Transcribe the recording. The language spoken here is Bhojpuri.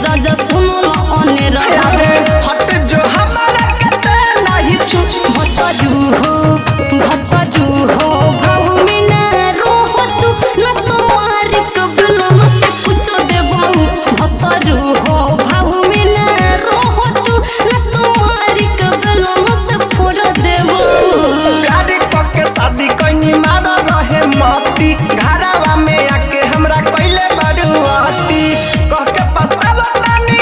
राजा सुनो न अने रहा अरे हट जो हमारा कते नहीं छू भतजू हो भतजू हो भाऊ में ना रोह तू न तुम्हारे कबलो न से कुछ देबऊ भतजू हो भाऊ में ना रोह तू न तुम्हारे कबलो न से फोड़ देबऊ प्यारी पक्के शादी कइनी मारा रहे मती घरावा में आके हमरा कइले बरुआती कह के पछतावा तानी